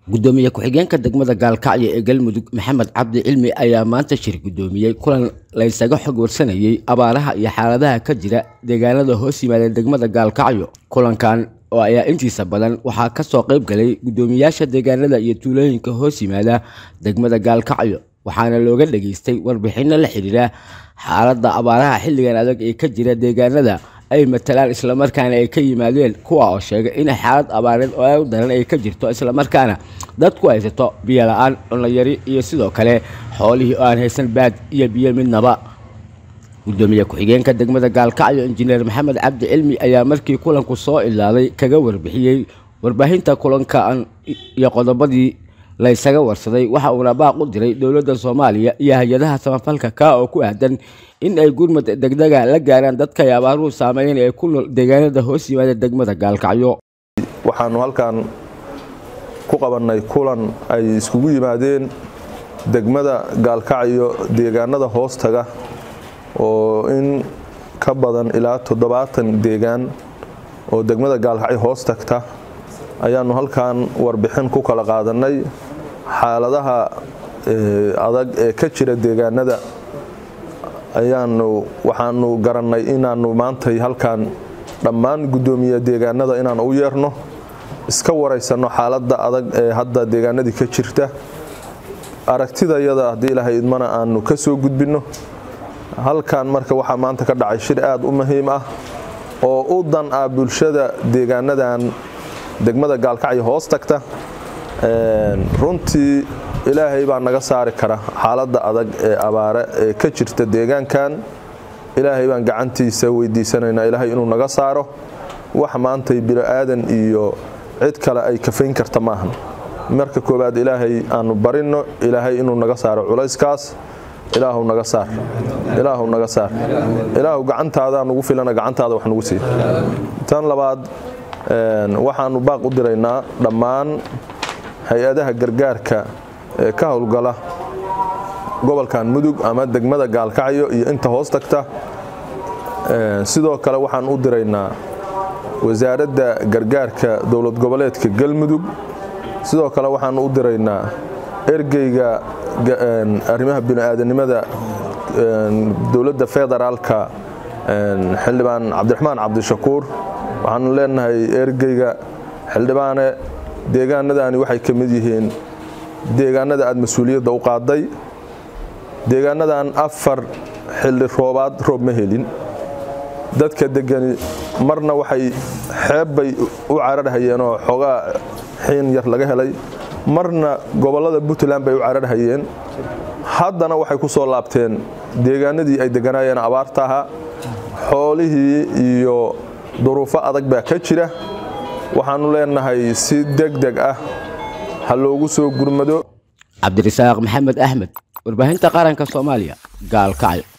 gudoomiye ku-xigeenka degmada gaalkacyo ee galmudug maxamed cabdi cilmi ayaa maanta shir gudoomiyey kulan laysaga xog warsanayey abaaraha iyo xaaladaha ka jira deegaanada hoos yimaada degmada gaalkacyo kulankan oo ayaa intiisa badan waxaa kasoo qayb galay gudoomiyaasha deegaanada iyo tuulooyinka hoos yimaada degmada gaalkacyo waxaana looga dhageystay warbixino la xidhiira xaaladda abaaraha xilligan adag ee ka jira deegaanada ay matalaan islamarkaana ay ka yimaadeen kuwa oo sheegay in xaalad abaareed oo u daran ay ka jirto islamarkaana dadku haysato biyo la-aan cunayari iyo sidoo kale xoolihii oo aan haysan baad iyo biyo midnaba gudoomiye ku-xigeenka degmada gaalkacyo injineer maxamed cabdi cilmi ayaa markii kulanku soo ilaaday kaga warbixiyey warbaahinta kulankan iyo qodobadii laysaga warsaday waxa uuna baaq u diray dowladda soomaaliya iyo hay-adaha samafalka ka oo ku aadan in ay gurmad degdega la gaaraan dadka ay abaaruhu saameeyeen ee ku nool deegaanada hoos yimaada degmada gaalkacyo waxaanu halkan ku qabannay kulan ay iskugu yimaadeen degmada gaalkacyo deegaanada hoostaga oo in ka badan ilaa toddobaatan deegaan oo degmada gaalkacyo hoos tagta ayaanu halkan warbixin ku kala qaadannay xaaladaha adag ee ka jira deegaanada ayaanu waxaanu garannay inaannu maantay halkan dhammaan guddoomiye deegaanada inaanu u yeerno iska waraysanno xaaladda adag ee hadda deegaanadii ka jirta aragtidayada haddii ilaahay idmana aanu ka soo gudbinno halkan marka waxaa maanta ka dhacay shir aad u muhiim ah oo u dan ah bulshada deegaanadan degmada gaalkacyo hoos tagta runtii ilaahay baa naga saari kara xaaladda adag ee abaare ee ka jirta deegaankan ilaahay baan gacantiisa weydiisanaynaa ilaahay inuu naga saaro wax maantay bini'aadan iyo cid kale ay kafayn karta maahan marka koowaad ilaahay aanu barinno ilaahay inuu naga saaro culayskaas ilaahu naga saar ilaahu naga saar ilaahu gacantaada nugu filana gacantaada wax nugu sii tan labaad waxaanu baaq u diraynaa dhammaan hay-adaha gargaarka ee ka howlgala gobolkan mudug ama degmada gaalkacyo iyo inta hoos tagta sidoo kale waxaan u diraynaa wasaaradda gargaarka dowlad goboleedka galmudug sidoo kale waxaan u diraynaa ergeyga arrimaha bini'aadanimada dowladda federaalka xildhibaan cabdiraxmaan cabdishakuur waxaanu leenahay ergeyga xildhibaane deegaanadani waxay ka mid yihiin deegaanada aad mas-uuliyadda u qaaday deegaanadan afar xilli roobaad roob ma helin dadka degani marna waxay xeebbay u cararhayeenoo xoogaa xiin yar laga helay marna gobollada puntland bay u cararhayeen haddana waxay ku soo laabteen deegaanadii ay deganaayeen abaarta ahaa xoolihii iyo duruufo adag baa ka jira waxaanu leenahay si deg deg ah ha loogu soo gurmado cabdirasaaq maxamed axmed warbaahinta qaranka soomaaliya gaalkacyo